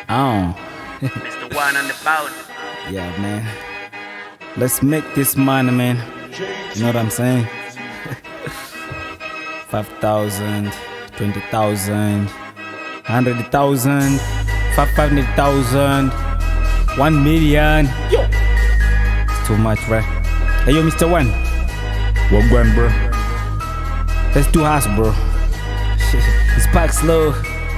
Oh, Mr. One on the boat. yeah, man. Let's make this money, man. You know what I'm saying? 5,000, 20,000, 100,000, 500,000, 1 million. Yo! It's too much, right? Hey, yo, Mr. One. What going, bro? Let's do house, bro. it's pack slow.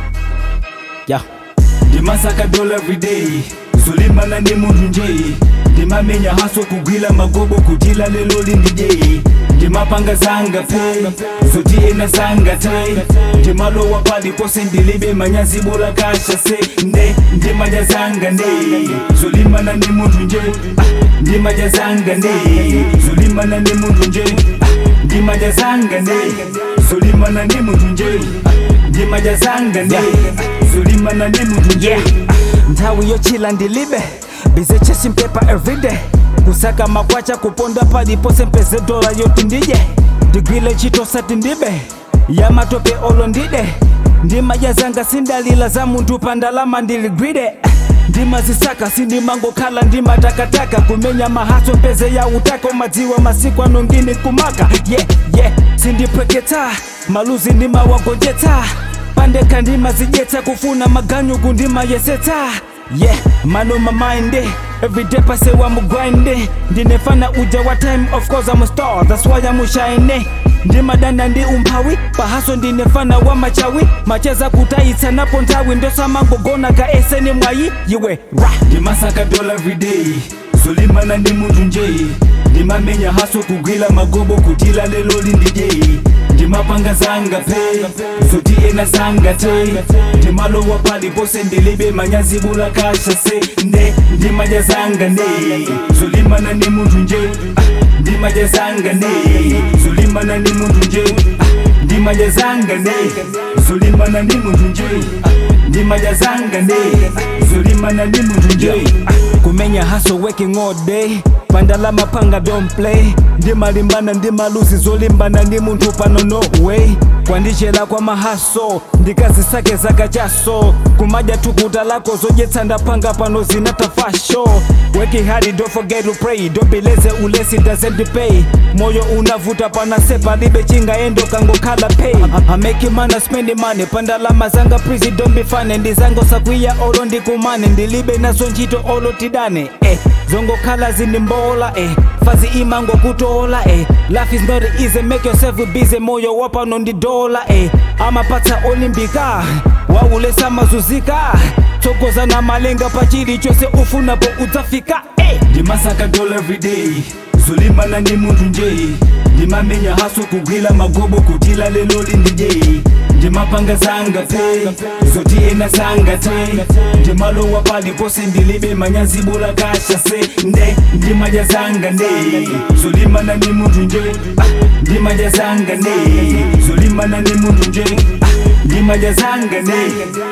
Yeah. ndimasaka dola everyday zolimana ndi munthu nje ndimamenya haso kugwira magobo kutila lelo lindije ndimapanga zanga pe zoti ena zanga te ndimalowa paliponse ndilibe manyazi bola kasha se nde ndimadya zanga nde zolimana ndi munthu nje ah, ndimadya zanga nde zolimana ndi munthu nje ah, ndimadya zanga nde zolimana ndi munthu nje ah, ndimadya zanga nde zolimana ndi munthu nje nthawi yochila ndilibe bize chasing paper everyday kusaka makwacha kuponda paliponse mpeze dola yoti ndidye ndigwile ntchito sati ndibe yamatope olo ndide ndimadya zanga sindalila za munthu pa ndalama ndiligwide ndimazisaka sindimangokhala ndimatakataka kumenya mahaso mpeze ya utaka umadziwa masiku ano ngini kumaka yeah, yeah. sindipweketsa maluzi ndimawagonjetsa pandeka ndimazidyetsa kufuna maganyuku ndimayesetsa yeah mano mamainde everyday pasewa mugwinde ndinefana uja wa time of course I'm a star that's why I'm shine ndimadanda ndi umphawi pahaso ndinefana wa machawi macheza kutayitsa napo nthawi ndosamangogona ka eseni mwayi yiwe ra ndimasaka dola everyday zolimana ndi munthu nje ndimamenya haso kugwira magobo kutila lelo lindije ndimapanga zanga pe zoti ena zanga te ndimalowa paliponse ndilibe manyazi bola kasha se nde ndimadya zanga nde zolimana ndi munthu nje ah, ndimadya zanga nde zolimana ndi munthu nje ah, ndimadya zanga nde zolimana ndi munthu nje ah, ndimadya zanga nde zolimana ndi munthu nje ah, kumenya haso working all day pandalama panga don't play ndimalimbana ndimaluzi zolimbana ndi munthu pano no way kwandichera kwa mahaso ndikazisake zaka chaso kumadya tukuta lako zodyetsa ndapanga pano zinatafasho working hard don't forget to pray don't be lazy ulesi doesn't pay moyo unavuta panase palibe chingaendo kangokhala pay I make money spend money pandalama zanga prizi don't be funny ndizango sakwiya olo ndikumane ndilibe nazo ntchito olo tidane eh zongokhala zinimbola eh fazi imango kutola eh life is not easy make yourself busy moyo wapano ndi dola eh amapatsa olimbika waulesa mazuzika tsogoza na malenga pachili chose ufunapo udzafika eh ndimasaka dola everyday zolimana ndi munthu nje ndimamenya haso kugwira magobo kutila lelo lindije ndimapanga zanga pe zoti ena zanga te ndimalowa paliponse ndilibe manyazi bola kasha se nde ndimadya zanga nde zolimana ndi munthu nje ah, ndimadya zanga nde zolimana ndi munthu nje ah, ndimadya zanga nde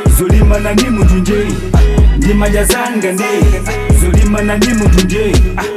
zolimana ndi munthu nje ah, ndimadya zanga nde zolimana ndi munthu nje ah,